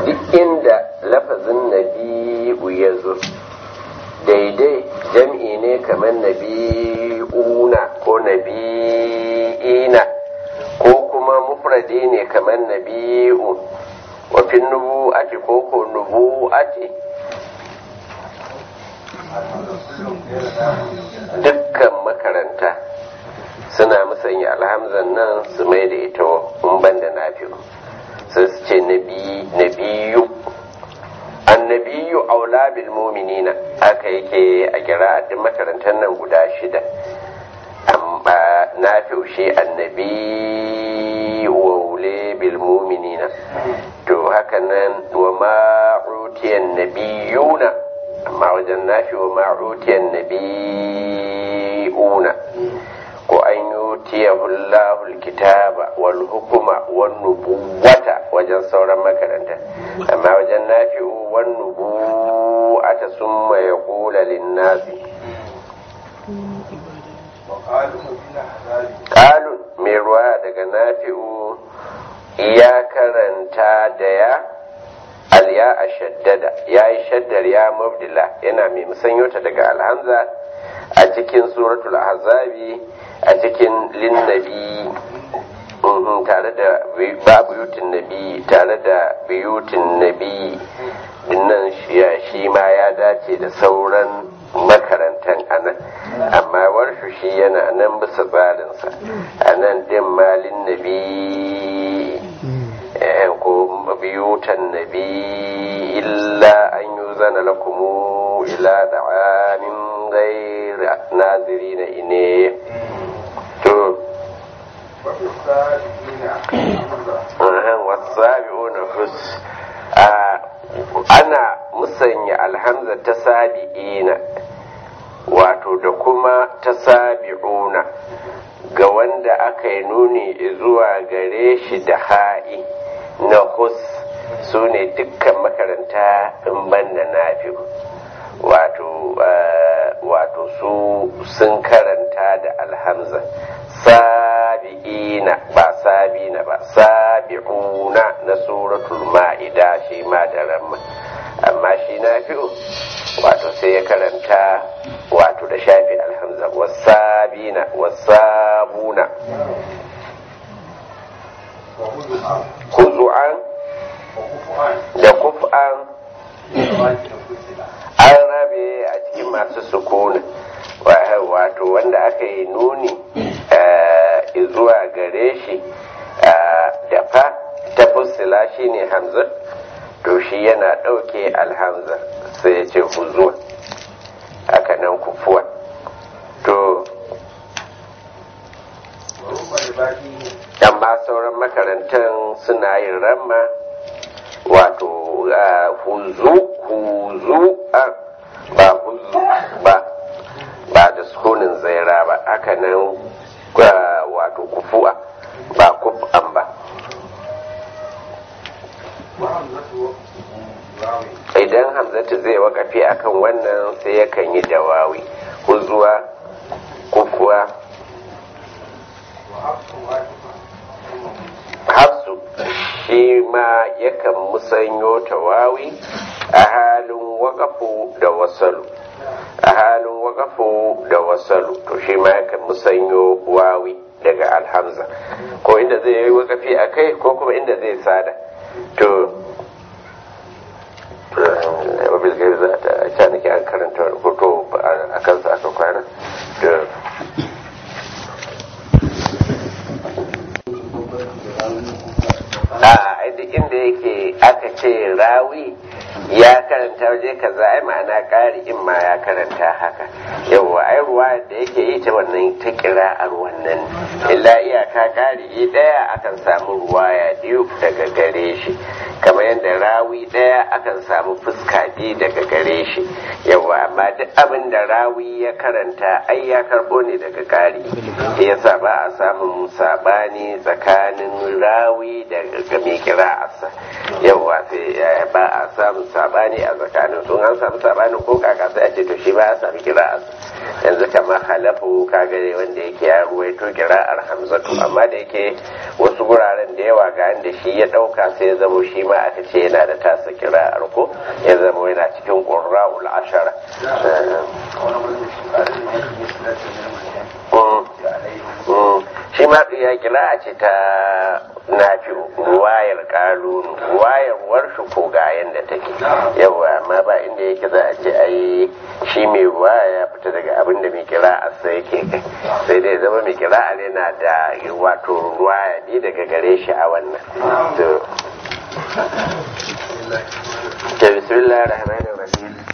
duk inda lafazin nabi'u ya zo daidai jam'i ne kamar nabi'una ko nabi'ina ko kuma mufradi ne kamar nabi'u wafin nubu'ati ko ko nubu'ati dukkan makaranta suna musanya alhamzan nan su mai da ita in banda nafi'u sai su ce nabiyu annabiyu aula bil mu'minina haka yake a kira duk makarantar nan guda shida amma na shi annabi waule bil mu'minina to haka nan wa ma'utiyan nabiyuna amma wajen nafi wa ma'utiyan nabiyuna ko an yutiyahu Allahu alkitaba wal hukuma wan nubuwata wajen sauran makaranta amma wajen nafi'u wan nubuwata summa yaqula lin-nasi qalun mai ruwa daga nafi'u ya karanta da ya alya a shaddada ya yi shaddar ya mabdila yana mai musanyota daga alhamza a cikin suratul ahzabi a cikin linnabi tare da babu yutin nabi tare da biyutin nabi dinnan shi ma ya dace da sauran makarantan anan amma warshu shi yana nan bisa tsarinsa a nan din malin nabi ko biyutan nabi illa an yi zana lakumu ila da'amin gaira naziri na ine to wasabi'una hus ana musanya alhamza ta sabi'ina wato da kuma ta sabi'una ga wanda aka yi nuni zuwa gare shi da ha'i na hus su ne dukkan makaranta in banda nafi wato wato su sun karanta da alhamza sabi'ina ba sabina ba sabi'una na suratul ma'ida shi ma da ramma amma shi nafi'u wato sai ya karanta wato da shafi alhamza wasabina wasabuna huzu'an da kuf'an an rabe a cikin masu sukuna wato wanda aka yi nuni zuwa gare shi da fa ta fusila shi ne hamza to shi yana ɗauke alhamza sai ya ce huzuwa haka nan kufuwa to amma sauran makarantar suna yin ramma wato huzu huzu ba huzu ba ba da sukunin zaira ba haka nan wato kufuwa ba kuf'an ba idan hamzatu zai wakafi akan wannan sai yakan yi dawawi huzuwa kufuwa hafsu shi ma yakan musanyo tawawi a halin wakafu da wasalu a halin wakafu da wasalu to shi ma yakan musanyo wawi daga alhamza ko inda zai yi wakafi a kai ko kuma inda zai sada to wabil gari za ta ca nake an karanta hoto a kansa aka kwana a duk inda yake aka ce rawi ya karanta waje kaza ai ma'ana ƙari in ma ya karanta haka yawwa ai ruwa da yake yi ta wannan ta kira a wannan illa iyaka ƙari ɗaya akan samu ruwaya biyu daga gare shi kamar yadda rawi ɗaya akan samu fuska biyu daga gare shi yawwa amma duk abin da rawi ya karanta ai ya karɓo ne daga ƙari yasa ba a samun saɓani tsakanin rawi da mai kira asa yawwa sai ba a samun sabani a tsakanin sun an samu sabani ko kaka sai a ce to shi ba ya sami kira asa yanzu kamar halafu kaga ne wanda yake ya ruwaito kira'ar hamzatu amma da yake wasu guraren da yawa ga da shi ya dauka sai ya zamo shi ma aka ce yana da tasa kira'ar ko ya zamo yana cikin qurra'ul ashara shi ma ya kira ce ta nafi ruwayar kalunu ruwayar warshu ko ga yanda take yawa amma ba inda yake za a ce ai shi mai ruwaya ya fita daga abin da mai kira a sai yake kai sai dai zama mai kira a na da wato ruwaya ne daga gare shi a wannan to bismillahir rahmanir rahim